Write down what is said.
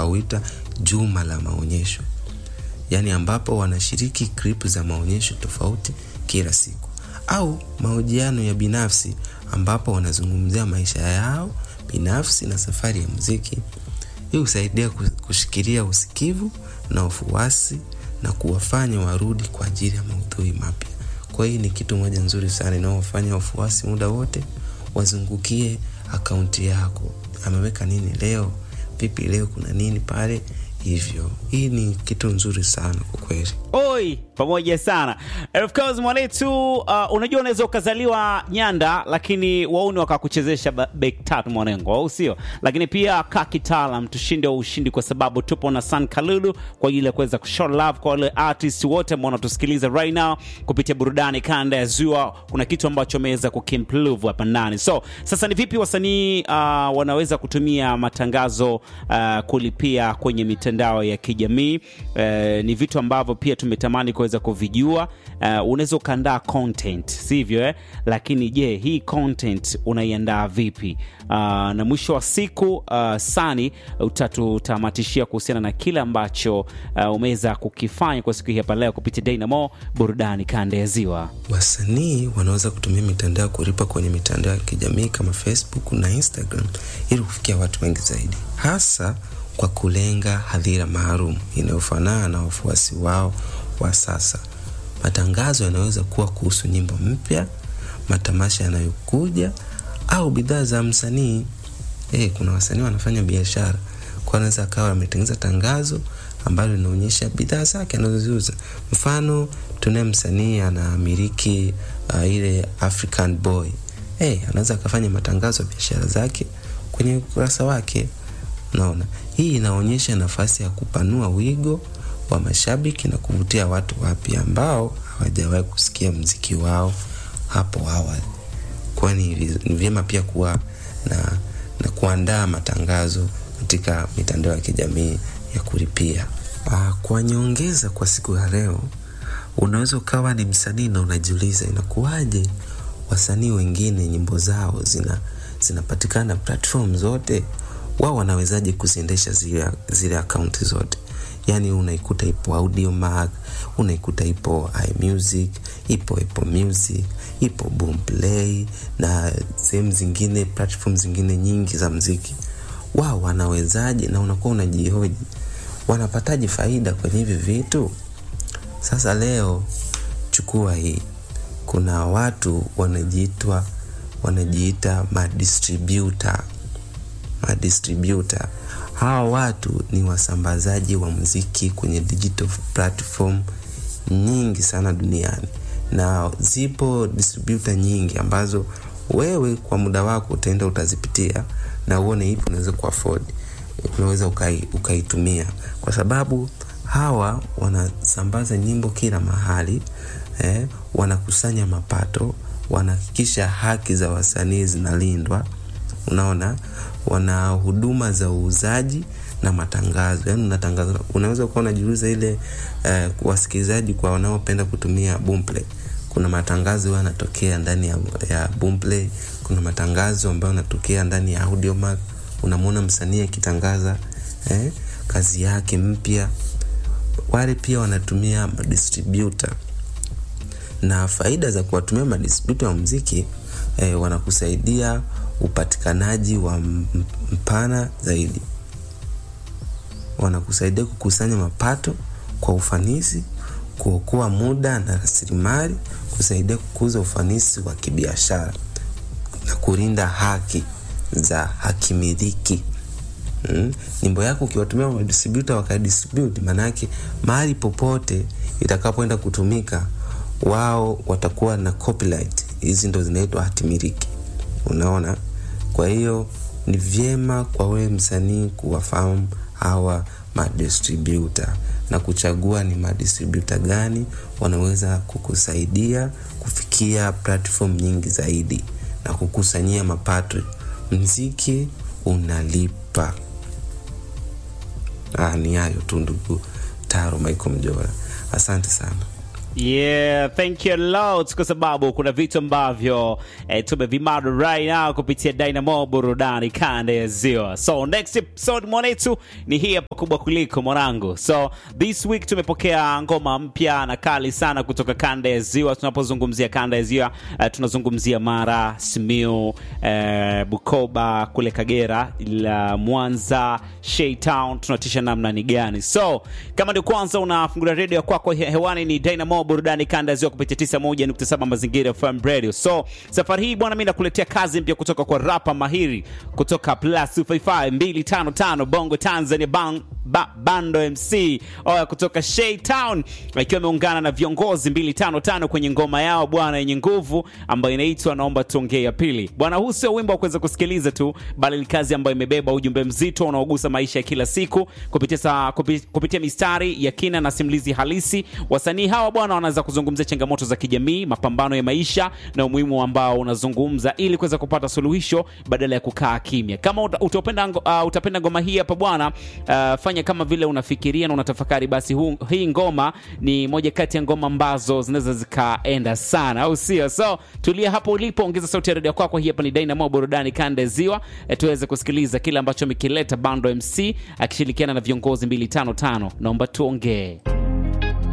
huita juma la maonyesho, yaani ambapo wanashiriki clip za maonyesho tofauti kila siku, au mahojiano ya binafsi ambapo wanazungumzia maisha yao binafsi na safari ya muziki. Hii husaidia kushikilia usikivu na ufuasi na kuwafanya warudi kwa ajili ya maudhui mapya. Kwa hiyo ni kitu moja nzuri sana inaofanya wafuasi muda wote wazungukie akaunti yako, ameweka nini leo, vipi leo, kuna nini pale hivyo. Hii ni kitu nzuri sana kwa kweli. Oi, pamoja sana. Of course mwanetu, uh, unajua unaweza ukazaliwa Nyanda lakini wauni wakakuchezesha bek tatu mwanengo, au sio? Lakini pia ka kitaalam tushinde wa ushindi, kwa sababu tupo na San Kalulu kwa ajili ya kuweza kushow love kwa wale artist wote ambao wanatusikiliza right now kupitia burudani kanda ya Ziwa. Kuna kitu ambacho ameweza kukimprove hapa ndani. So sasa ni vipi wasanii uh, wanaweza kutumia matangazo uh, kulipia kwenye mitandao ya kijamii? Uh, ni vitu ambavyo pia tumetamani kuweza kuvijua. Uh, unaweza ukaandaa content sivyo, eh? Lakini je, hii content unaiandaa vipi? Uh, na mwisho wa siku uh, Sani utatutamatishia kuhusiana na kile ambacho uh, umeweza kukifanya kwa siku hii hapa leo kupitia Dynamo burudani kanda ya Ziwa. Wasanii wanaweza kutumia mitandao ya kulipa kwenye mitandao ya kijamii kama Facebook na Instagram ili kufikia watu wengi zaidi, hasa kwa kulenga hadhira maalum inayofanana na wafuasi wao wa sasa. Matangazo yanaweza kuwa kuhusu nyimbo mpya, matamasha yanayokuja au bidhaa za msanii. Eh, kuna wasanii wanafanya biashara, kwa anaweza akawa ametengeneza tangazo ambalo linaonyesha bidhaa zake anazoziuza. Mfano, tunaye msanii anamiliki uh, ile African Boy. Eh, anaweza akafanya matangazo ya biashara zake kwenye ukurasa wake. Naona hii inaonyesha nafasi ya kupanua wigo wa mashabiki na kuvutia watu wapya ambao hawajawahi kusikia mziki wao hapo awali. Kwani ni vyema pia kuwa na, na kuandaa matangazo katika mitandao ya kijamii ya kulipia. Aa, kwa nyongeza kwa siku ya leo, unaweza ukawa ni msanii na unajiuliza inakuwaje wasanii wengine nyimbo zao zina zinapatikana platform zote wao wanawezaje kuziendesha zile, zile akaunti zote? Yani unaikuta ipo Audiomack, unaikuta ipo iMusic, ipo Apple Music, ipo Boomplay na sehemu zingine, platform zingine nyingi za mziki. Wao wanawezaje? Na unakuwa unajihoji wanapataje faida kwenye hivi vitu? Sasa leo chukua hii, kuna watu wanajiitwa wanajiita madistributor madistributor. Hawa watu ni wasambazaji wa muziki kwenye digital platform nyingi sana duniani, na zipo distributor nyingi ambazo wewe kwa muda wako utaenda utazipitia na uone ipi unaweza kuafford, unaweza ukai, ukaitumia kwa sababu hawa wanasambaza nyimbo kila mahali eh, wanakusanya mapato, wanahakikisha haki za wasanii zinalindwa. Unaona, wana huduma za uuzaji na matangazo, yaani unatangaza. Unaweza kuwa unajiuliza ile eh, wasikilizaji kwa wanaopenda kutumia Boomplay, kuna matangazo yanatokea ndani ya, ya Boomplay. Kuna matangazo ambayo yanatokea ndani ya Audiomack. Unamwona msanii akitangaza eh, kazi yake mpya. Wale pia wanatumia madistributor, na faida za kuwatumia madistributor wa muziki eh, wanakusaidia upatikanaji wa mpana zaidi, wanakusaidia kukusanya mapato kwa ufanisi, kuokoa muda na rasilimali, kusaidia kukuza ufanisi wa kibiashara na kulinda haki za hakimiliki. Mm. Nyimbo yako ukiwatumia madistributor wakadistribute, maanake mahali popote itakapoenda kutumika, wao watakuwa na copyright. Hizi ndo zinaitwa hatimiliki. Unaona, kwa hiyo ni vyema kwa wewe msanii kuwafahamu hawa madistributor na kuchagua ni madistributor gani wanaweza kukusaidia kufikia platform nyingi zaidi na kukusanyia mapato. Mziki unalipa. Ah, ni hayo tu ndugu Taro Michael Mjora, asante sana. Yeah, thank you lot kwa sababu kuna vitu ambavyo eh, tumevimada right now kupitia Dynamo burudani kanda ya ziwa. So next episode mwanetu ni hii hapa kubwa kuliko mwanangu. So this week tumepokea ngoma mpya na kali sana kutoka kanda ya ziwa. Tunapozungumzia kanda ya ziwa eh, tunazungumzia Mara, Simiu, eh, Bukoba, kule Kagera, la Mwanza, Shaytown, tunatisha namna ni gani? So kama ndio kwanza unafungulia redio ya kwako he- hewani ni Dynamo burudani kanda ya ziwa kupitia 91.7 mazingira FM radio. So safari hii bwana, mimi nakuletea kazi mpya kutoka kwa rapa mahiri kutoka Plus 255 255 Bongo Tanzania bang, ba, Bando MC oya kutoka Shaytown akiwa ameungana na viongozi 255 kwenye ngoma yao bwana yenye nguvu ambayo inaitwa naomba tuongee ya pili. Bwana, huu sio wimbo wa kuweza kusikiliza tu, bali ni kazi ambayo imebeba ujumbe mzito unaogusa maisha ya kila siku kupitia, sa, kupi, kupitia mistari ya kina na simulizi halisi. Wasanii hawa bwana wanaweza kuzungumzia changamoto za kijamii, mapambano ya maisha na umuhimu ambao unazungumza ili kuweza kupata suluhisho badala ya kukaa kimya. Kama uta, utapenda, ngo- uh, utapenda ngoma hii hapa bwana, uh, fanya kama vile unafikiria na unatafakari, basi hu, hii ngoma ni moja kati ya ngoma ambazo zinaweza zikaenda sana, au sio? So tulia hapo ulipo, ongeza sauti ya redio kwako. Hii hapa ni Dynamo burudani kanda ya ziwa, eh, tuweze kusikiliza kile ambacho amekileta Bando MC akishirikiana na viongozi 255 naomba tuongee